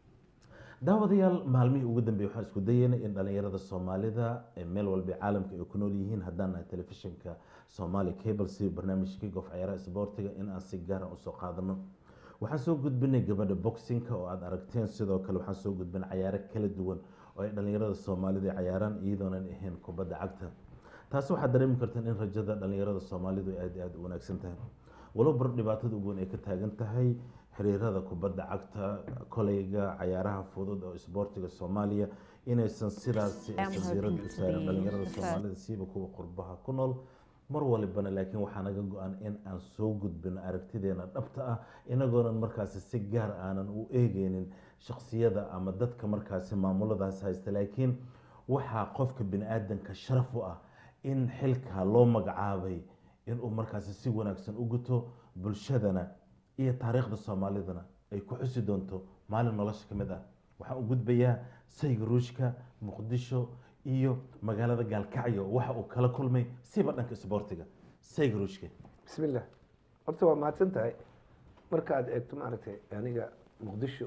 daawadayaal maalmihii ugu dambeeyey waxaan isku dayeynay in dhalinyarada soomaalida ee meel walba ee caalamka ay ku nool yihiin haddaan nahay telefishinka soomaali cable si barnaamijka kick-off ciyaaraha isboortiga in aan si gaara usoo qaadano waxaan soo gudbinay gabadha boxinka oo aada aragteen sidoo kale waxaan soo gudbinay cayaaro kala duwan oo ay dhalinyarada soomaalida ay cayaaraan iyadoonan ahayn kubadda cagta taasi waxaad dareemi kartaan in rajada dhalinyarada soomaalidu ay aada iyo aada u wanaagsan tahay walow bar dhibaatada ugu weyn ay ka taagan tahay xiriirada kubadda cagta koleyga cayaaraha fudud oo isboortiga soomaaliya inaysan sidaasi am aysan diirada hoping u to saarin be dhalinyarada the first. soomaalida siiba kuwa qurbaha ku nool mar walibana laakiin waxaa naga go-an in aan soo gudbino aragtideena dhabta ah inagoonan markaasi si gaar aanan u eegeynin shaksiyada ama dadka markaasi maamuladaas haysta laakiin waxaa qofka bini aadanka sharaf u ah in xilkaa loo magacaabay inuu markaasi si wanaagsan u guto bulshadana iyo taariikhda soomaalidana ay ku xusi doonto maalin nolosha ka mid ah waxaan u gudbayaa sayga ruushka muqdisho iyo magaalada gaalkacyo waxa uu kala kulmay siba dhanka isboortiga sayga ruushka bismi illah horta waa mahadsan tahay markaad eegto maaragtay aniga muqdisho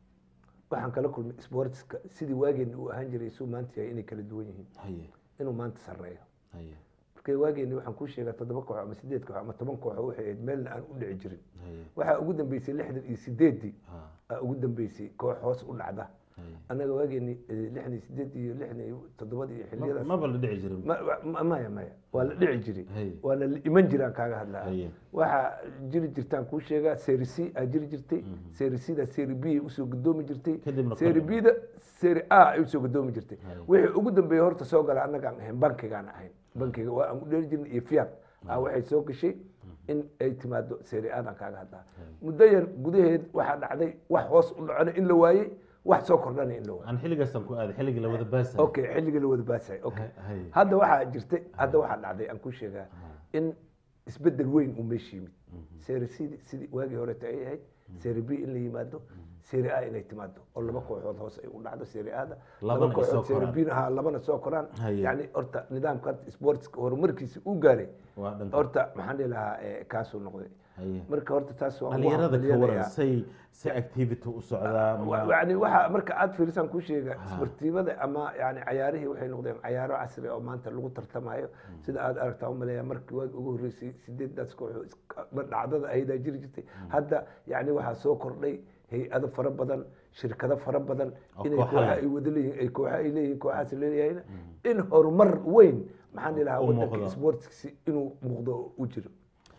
waxaan kala kulmay sportska sidii waageeni uu ahaan jiray suu maanta yahay inay kala duwan yihiin haye inuu maanta sarreeyo haye markay waageeni waxaan kuu sheegaa toddoba koox ama sideed koox ama toban koox waxay ahayd meelna aan u dhici jirin haye waxaa ugu dambeysay lixdan iyo sideeddii ha aa ugu dambeysay koox hoos u dhacda haye annaga waageeni eh, lixdan iyo sideed iyo lixdan iyo toddobada iyo xilliyadaas maba la dhici jirin ma- ma- maya maya waa la dhici jiray Hey. waana la iman jiraan kaaga hadlaa Haye. waxaa jiri jirtaan kuu sheegaa seri c aa jiri jirtay seri c-da seri b ay usoo gadoomi jirtay Kadibna seri kor- b-da seri a ay usoo gadoomi jirtay Haye. wixii ugu dambeeyey horta soo gala annagaan ahayn bankigaan ahayn bankiga waa aan u dheeri jirnay iyo fiat a waxay soo gashay in ay timaado seri adan kaaga hadlaa muddo yar gudaheed waxaa dhacday wax hoos u dhacona in la waayey wax soo kordhana in la waayey aan xilligaasaan ku aaday xilligii la wada baasay okay xilligii la wada baasay okay Hay. hadda waxaa jirtay hadda waxaa dhacday aan ku sheegaa in isbedel weyn uu meesha yimid seri sidii sidii waagii horeeta ay ahayd seri b in la yimaado seri a inay timaado oo laba kooxood hoos ay u dhacdo seri ada Labana laba ay soo kooxood seri koraan. b ha labana soo koraan Haye. yani horta nidaamka hadda sportska horumarkiisa uu gaaray waa dhanka horta maxaan dhihi lahaa eh, kaasuu noqday haye marka horta taas waan ugu dhalinyarada ka hambalyeelayaa. waran say si activity u socdaa Wa- ma- yani waxa marka aad fiirisaan kuu sheega sportiibada ama yani cayaarihii waxay noqdeen cayaaro casri oo maanta lagu tartamayo sida aad aragtaa umaleeya markii waagi ugu horreysay sideedaas kooxoo iska- dhacdada aydaa jiri jirtay hadda yani waxaa soo kordhay hay-ado fara badan shirkado fara badan Oo inay kooxa kooxa leh. ay wada leeyihin ay kooxa ay leeyihin kooxaas leeyahayna in horumar weyn maxaan dhihi lahaa U wadanka muuqdo. sportski inuu muuqdo oo u jiro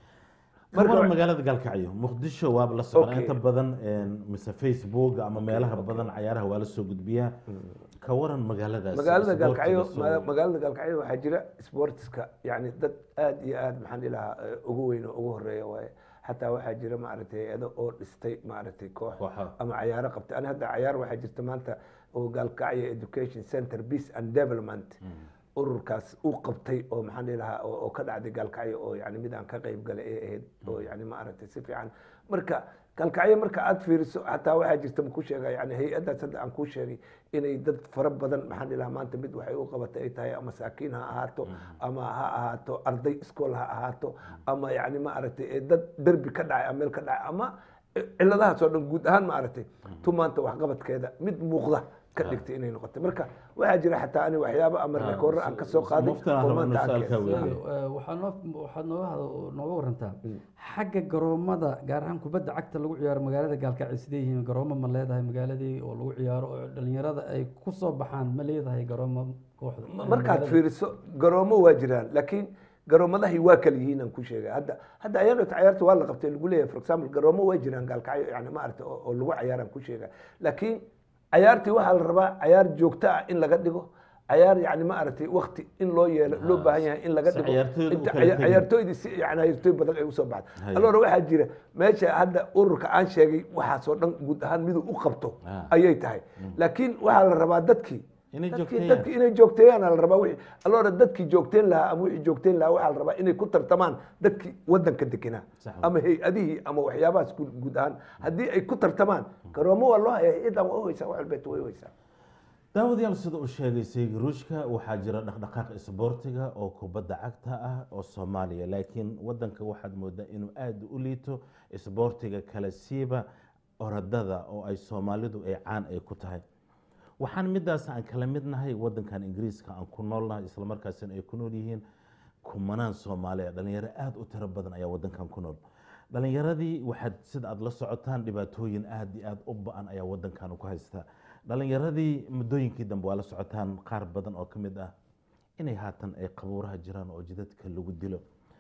ka marka waran wa- magaalada gaalkacyo muqdisho waaba la socdaa Okay. inta badan een, mise facebook ama meelaha badan cayaaraha waa la soo gudbiyaa ka waran magaaladaas magaalada sportiga gaalkacyo soo- ma- magaalada gaalkacyo waxaa jira sportska yani dad aad iyo aad maxaan dhihi lahaa eh, ugu weyn oo ugu horeeya waaye xataa waxaa jira maaragtay hay-ado oo dhistay maaragtay koox Kooxo. ama cayaaro qabtay ani hadda cayaar waxaa jirta maanta oo gaalkacyo education center peace and development ururkaas uu qabtay oo maxaan dhihi lahaa oo oo ka dhacday gaalkacyo oo yani mid aan ka qayb galay ee ahayd oo yani maaragtay si fiican marka gaalkacyo marka aad fiiriso xataa waxaa jirta ma ku sheega yani hay-adaas hadda aan kuu sheegay inay dad fara badan maxaan dhihi lahaa maanta mid waxay u qabatay ay tahay ama masaakiin ha ahaato ama ha ahaato arday iskool ha ahaato ama yani maaragtay ee dad derbi ka dhacay ama meel ka dhacay ama ciladahaas oo dhan guud ahaan maaragtay tu maanta waxqabadkeeda mid muuqda ka dhigtay inay noqotay marka waxaa jira xataa ani waxyaabo ama Ah, rekoorro aan ka soo qaaday mufti aan oo rabaa maanta aan inuu su'aal kaa keenay. weydiiyo. waxaa noo waxaad nooga had- nooga warantaa xagga garoomada gaar ahaan kubadda cagta lagu ciyaaro magaalada gaalkacyo sidee yihiin garoomo ma leedahay magaaladii oo lagu ciyaaro oo dhalinyarada ay ku soo baxaan ma leedahay garoomo kooxda Ma- markaad fiiriso garoomo waa jiraan laakiin garoomadahi waa kala yihiin aan ku sheegay hadda hadda ayadoo cayaarta waa la qabtay lagu leeyahay for example garoomo waa jiraan gaalkacyo yani maaragta oo oo lagu cayaaraan ku sheega laakiin cayaartii waxaa la rabaa cayaar joogto ah in laga dhigo cayaar yani maaragtay wakti in loo yeelo loo baahan yahay in laga si dhigo ciyaartooydu u inta kala caya- tegin. ciyaartooydii si yani ciyaartooy badan ay usoo baxda Haya. alora waxaa jira meesha hadda ururka aan sheegay waxaasoo dhan guud ahaan miduu u qabto Ah. ayay tahay laakiin waxaa la rabaa dadkii Inay dadkii- joogteeyaan. dadkii inay joogteeyaan la rabaa wixii alora dadkii joogteen lahaa ama wixii joogteen lahaa waxaa la rabaa inay ku tartamaan dadkii wadanka degenaa Sax ama hay-adihii ama waxyaabahaas guud guud ahaan haddii ay ku tartamaan garoomo waa loo haya hay-adan waa u haysaa wax walbeet way u haysaa daawadayaal sida uu sheegay sayid ruushka waxaa jira dhaqdhaqaaq isboortiga oo kubadda cagta ah oo soomaaliya laakiin wadanka waxaad moodaa inuu aada u liito isboortiga kale siiba orodada oo ay soomaalidu ay caan ay ku tahay waxaan midaas aan kala mid nahay wadankan ingiriiska aan ku noolnahay islamarkaasina ay ku nool yihiin kumanaan soomaaliya dhalinyaro aada u tiro badan ayaa wadankan ku nool dhalinyaradii waxaad sida aad la socotaan dhibaatooyin aada iyo aada u ba-an ayaa wadankan ku haysta dhalinyaradii muddooyinkii dambe waa la socotaan qaar badan oo ka mid ah inay haatan ay qabuuraha jiraan oo jidadka lagu dilo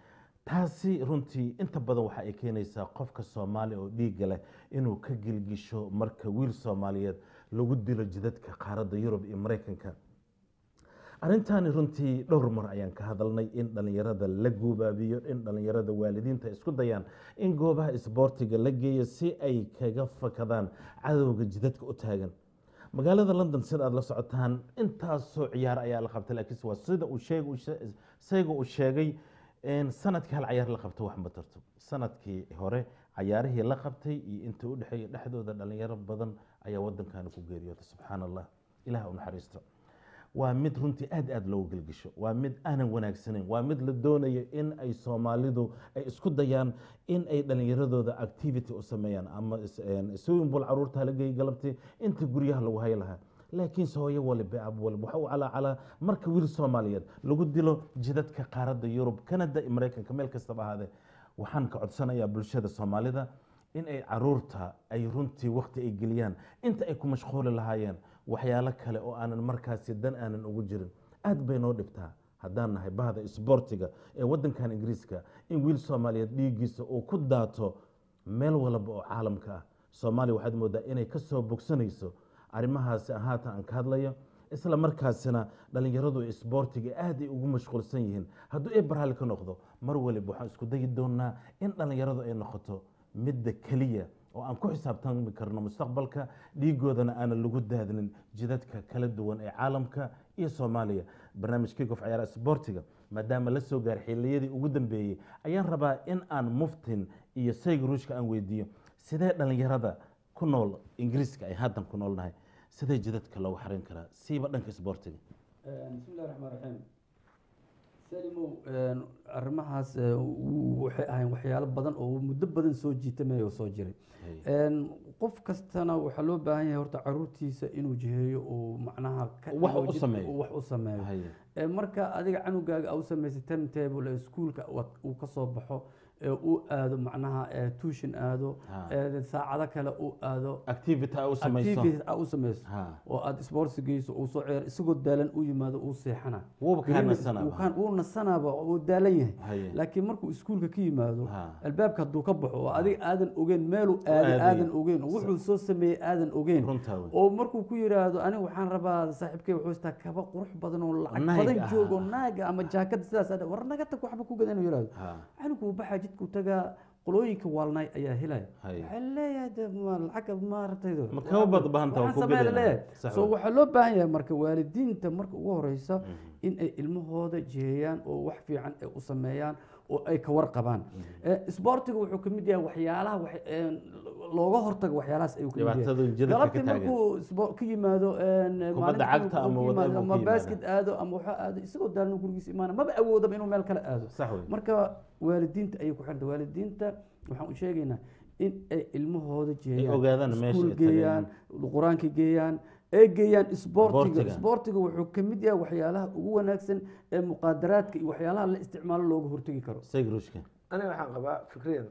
taasi runtii inta badan waxa ay keenaysaa qofka soomaaliya oo dhiigga leh inuu ka gilgisho marka wiil soomaaliyeed lagu dilo jidadka qaaradda yurub iyo maraykanka arrintaani runtii dhowr mar ayaan ka hadalnay in dhalinyarada la guubaabiyo in dhalinyarada waalidiinta isku dayaan in goobaha isboortiga la geeyo si ay kaga fakadaan cadowga jidadka u taagan magaalada london sida aad la socotaan intaasoo ciyaar ayaa la qabtay laakiinse waa sida uu sheeg sayga uu sheegay in sanadkii hal cayaar la qabto wax ma tarto sanadkii hore cayaarihii la qabtay iyo intii u dhexeeya dhexdooda dhalinyaro badan ayaa wadankani ku geeriyootay subxaana allah ilaah u naxariisto waa mid runtii aad aad loogu gelgisho waa mid aanan wanaagsanayn waa mid la doonayo in ay soomaalidu ay isku dayaan in ay dhalinyaradooda activity u sameeyaan ama swimming pool caruurta la geeyay galabtii inta guryaha lagu hay lahaa laakiinse hooyo waliba ab waliba waxa uu calaacalaa marka wiil soomaaliyeed lagu dilo jidadka qaaradda yurub canada iyo maraykanka meel kastaba ahaadee waxaan ka codsanayaa bulshada soomaalida in ay caruurta ay runtii wakti ay geliyaan inta ay ku mashquuli lahaayeen waxyaalo kale oo aanan markaasi dan aanan ugu jirin aad bay noo dhibtaa haddaan nahay bahda isboortiga ee wadankan ingiriiska in wiil soomaaliyeed dhiiggiisa uu ku daato meel walba oo caalamka ah soomaaliya waxaad moodaa inay ka soo bogsanayso arrimahaasi haatan aan ka hadlayo isla markaasina dhalinyaradu isboortiga aad ay ugu mashquulsan yihiin hadduu ay barhali ka noqdo mar waliba waxaan isku dayi doonaa in dhalinyaradu ay noqoto midda keliya oo aan ku xisaabtami karno mustaqbalka dhiigoodana aanan lagu daadinin jidadka kala duwan ee caalamka iyo soomaaliya barnaamijkii gof cayaara isboortiga maadaama la soo gaaray xilliyadii ugu dambeeyey ayaan rabaa in aan muftin iyo sayg ruushka aan weydiiyo sidee dhallinyarada ku nool ingiriiska ay haddan ku noolnahay sidee jidadka loogu xarin karaa siiba dhanka isboortiga bismillahi raxmaan raxiim salimow arrimahaas eh, w- waxay ahayn waxyaalo badan oo muddo badan soo jiitamaya oo soo jiray Een, qof kastana waxaa loo baahan yahay horta caruurtiisa inuu jiheeyo oo macnaha ka Wax dhigo u jid- sameeyo. wax u sameeyo Haye. Ee, marka adiga canugaaga au samaysa timetable ee iskuulka wa- uu ka soo baxo ee uu aado macnaha ee tuition aado Ha. ee saacado kale uu aado activity aa u samayso activities aa u samayso Ha. oo aad sports geyso uu soo ciyaar isagoo daalan u yimaado uu seexana Wuuba kaa Weliba nasanaaba. wuu kaan- wuu nasanaaba uu daalan yahay Haye. laakiin markuu iskuulka ka yimaado Ha. albaabka hadduu ka baxo oo adiga aadan ogeyn meeluu aaday aadaya. aadan ogeyn oo wuxuu soo sameeyey aadan ogeyn Runtaa wey. oo markuu ku yiraahdo aniga waxaan rabaa saaxiibkay wuxuu istaa kaba qurux badan oo lacag Naag badan ah. joogo naaga ama jaakad sidaas ah, war naga tag waxba ku gadan inuu yiraahdo Ha. anigu uu baxaa jidku tagaa qolooyinka waalnay ayaa helaya Haye. waxaa leeyahay de ma lacag maaragtaydo Ma kaba bad bahanta waa waxaan ku sameeya gadana. leeyahay Sax so wey. waxaa loo baahan yahay marka waalidiinta marka ugu horeysa in ay ilmahooda jiheeyaan oo wax fiican ay u sameeyaan oo ay ka warqabaan Eh, isboortiga wuxuu ka mid yahay waxyaalaha wax- een, looga hortago waxyaalahaas ayuu ka mid Dhibaatadu yahay jidadka ka galabtii taagan. markuu isbo- ka yimaado een, maalintii cagta uu ama ka whatever yimaado, uu ama ka basket aado ama waxaa aado isagoo daalno gurigiisa imaana maba awoodaba inuu meel kale aado Sax wey. marka waalidiinta ayay ku xiranta waalidiinta waxaan u sheegaynaa in ay ilmahooda jeeyaan ogaadaan meesha iskuul ay geeyaan qur-aanka geeyaan ay geeyaan isboortiga Isboortiga. isboortiga wuxuu ka mid yahay waxyaalaha ugu wanaagsan ee muqaadaraadka iyo waxyaalaha la isticmaalo looga hortegi karo sayg ruushka aniga waxaan qabaa fikriyan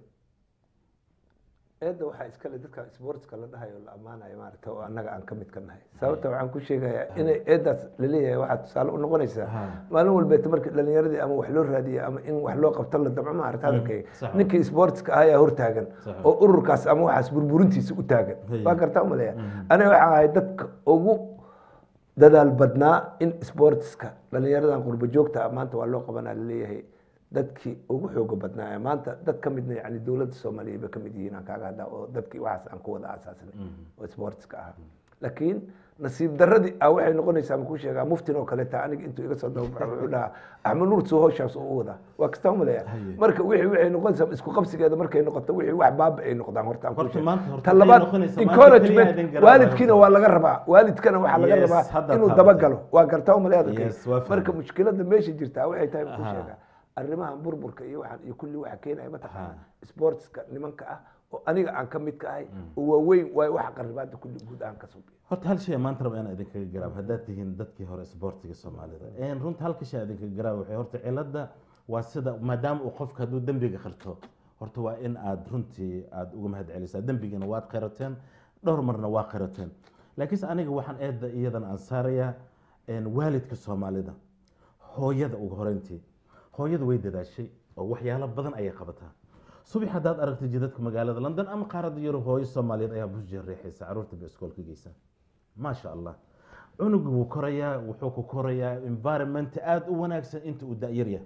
eedda waxaa iskale dadka sportska la dhahayo la ammaanayo maaragta oo annaga aan ka mid ka nahay sababta waxaan ku sheegayaa inay eeddaas laleeyahay waxaa tusaale u noqonaysaa maalin walbeeta marka dhalinyaradii ama wax loo raadiyo ama in wax loo qabto la damco maarata hadalkayga sax ninkii sportska ahaa ayaa hortaagan Sax oo ururkaas ama waxaas burburintiisa u taagan Hey. waa gartaa umaleeya aniga waxaan ahay dadka ugu dadaal badnaa in sportska dhalinyaradan qurbo joogta ah maanta waa loo qabanaa laleeyahay dadkii ugu xooga badnaa ee maanta dad ka midna yani dowladda soomaaliyeed ba ka mid yihiin aan kaaga hadlaa oo dadkii waxaas aan ku wada aasaasnay oo sportska ah laakiin nasiib daradii ah waxay noqonaysaa ma kuu sheegaa muftin oo kaleeta aniga intuu iga soo dababaxo wuxuu dhahaa axmed nuur soo hawshaas u wadaa waa kastaa umaleeya marka wixii waxay noqonaysaa isku qabsigeeda markay noqoto wixii wax baaba ay noqdaan horta aan kuu Horta sheego. maanta- horta ta waxay labaad noqonaysaa maanta keliya encouragement aadan garanayn waalidkiina horta. waa laga rabaa waalidkana waxaa laga Yes, rabaa hadda inuu taabatay. dabagalo waa gartaa umaleeya Yes, waa fahmay. marka mushkilada meesha jirtaa waxay tahay ku Aha. sheegaa arrimahan burburka iyo waxaan iyo kulli waxa keenaya mataqaana Aha. sportska nimanka ah oo aniga aan ka mid ka ahay oo waaweyn waay waxa qaribaada kulli guud aan ka subiyo horta hal shay maanta raba inaan idinkaga garaabo haddaad tihiin dadkii hore isboortiga soomaalida Een, runta halka shay aan idinkaga garaabo waxay horta cilada waa sida maadaama uu qofka hadduu dembiga qirto horta waa in aad runtii aad uga mahad celisaa dembigana waad qirateen dhowr marna waa qirateen laakiinse aniga waxaan eedda iyadan aan saarayaa een, waalidka soomaalida hooyada ugu horeyntii hooyadu way dadaashay oo waxyaalo badan ayay qabataa subax haddaad aragtay jidadka magaalada london ama qaaradda yurub hooyo soomaaliyeed ayaa busjeer riixaysa caruurta bay iskoolka geysa maasha allah cunugu wuu korayaa wuxuu ku korayaa environment aada u wanaagsan inta uu da-yar yahay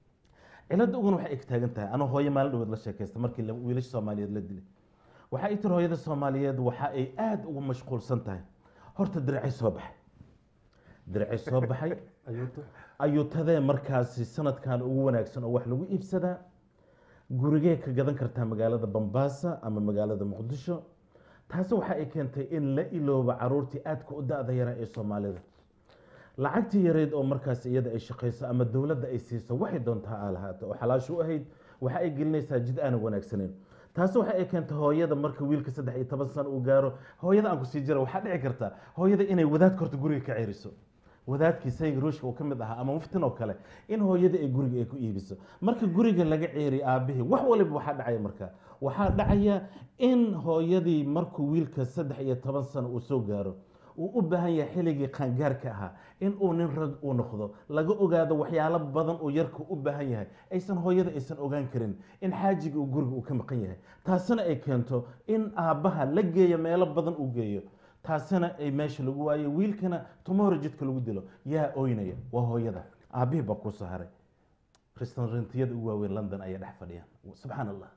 cilada uguna waxay eg taagan tahay anoo hooyo maalin dhaweed la sheekaysta markii la- wiilasha soomaaliyeed la dilay waxa ay tiri hooyada soomaaliyeed waxa ay aada ugu mashquulsan tahay horta diracay soo baxay diracay soo baxay ayuuto ayuutadee markaasi sanadkan ugu wanaagsan oo wax lagu iibsadaa gurigee ka gadan kartaa magaalada bambaasa ama magaalada muqdisho taasi waxa ay keentay in la iloobo caruurtii aadka u da-da yara ee soomaalida lacagtii yareyd oo markaas iyada ay shaqayso ama dowladda ay siiso waxay doontaa aa lahaato oo xalaasho u ahayd waxa ay gelinaysaa jid aanan wanaagsaneyn taasi waxa ay keentay hooyada marka wiilka saddex iyo toban sano uu gaaro hooyada aan kusii jira waxaa dhici karta hooyada inay wadaadka horta guriga ka ceriso wadaadkii sayga ruushka uu ka mid ahaa ama muftin oo kale in hooyada ay guriga ay ku iibiso marka guriga laga ceeriyo aabihii wax waliba waxaa dhacaya marka waxaa dhacaya in hooyadii markuu wiilka saddex iyo toban sano uu soo gaaro uu u baahan yahay xilligii qaangaarka ahaa in uu nin rag uu noqdo laga ogaado waxyaalo badan uu yarka u baahan yahay aysan hooyada aysan ogaan karin in xaajiga uu guriga uu ka maqan yahay taasina ay keento in aabbaha la geeyo meelo badan uu geeyo taasina ay meesha lagu waayo wiilkana tumahore jidka lagu dilo yaa oynaya waa hooyada aabbihii baa kuu soo haray restaurantiyada ugu waaweyn london ayaa dhex fadhiyaan subxaan allah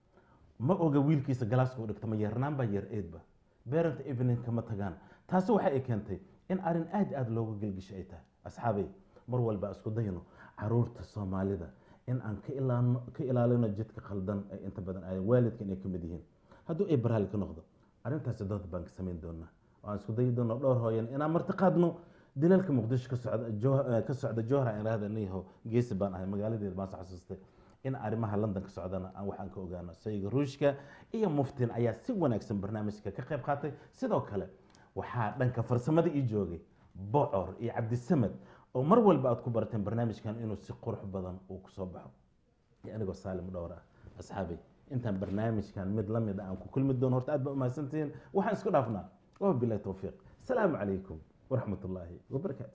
ma oga wiilkiisa galaaska u dhigta ma yarnaan baa yar eedba parent evening kama tagaan taasi waxa ay keentay in arrin aad aad looga gelgisho ay tahay asxaabay mar walba aan isku dayno caruurta soomaalida in aan ka ilaano ka ilaalino jidka khaldan ee inta badan ay waalidka inay ka mid yihiin hadduu ay baraali ka noqdo arrintaasi dood baan ka samayn doonaa oo aan isku dayi doono dhowr hooyan inaan marti qaadno dilalka muqdisho ka socda Joh- eh, ka socda jowhar aan idhahda niyaho geesi baan ahay magaaladeeda baan soo xasuustay in arrimaha london ka socdana aan waxaan ka ogaano sayga ruushka iyo muftin ayaa si wanaagsan barnaamijka ka qayb qaatay sidoo kale waxaa dhanka farsamada ii joogay bocor iyo cabdisamed oo mar walba aad ku barateen barnaamijkan inuu si qurux badan uu kusoo baxo iyo anigoo saalim dhowr ah asxaabay intaan barnaamijkan mid la mid ah aan ku kulmi doono horta aad baa umahadsantihiin waxaan isku dhaafnaa wabilahi towfiiq asalaamu calaykum waraxmat ullaahi wabarakaatu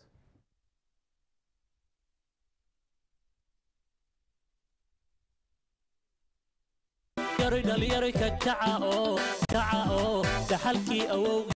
yaroy dhalinyaro ka kaca oo kaca oo dhaxalkii awow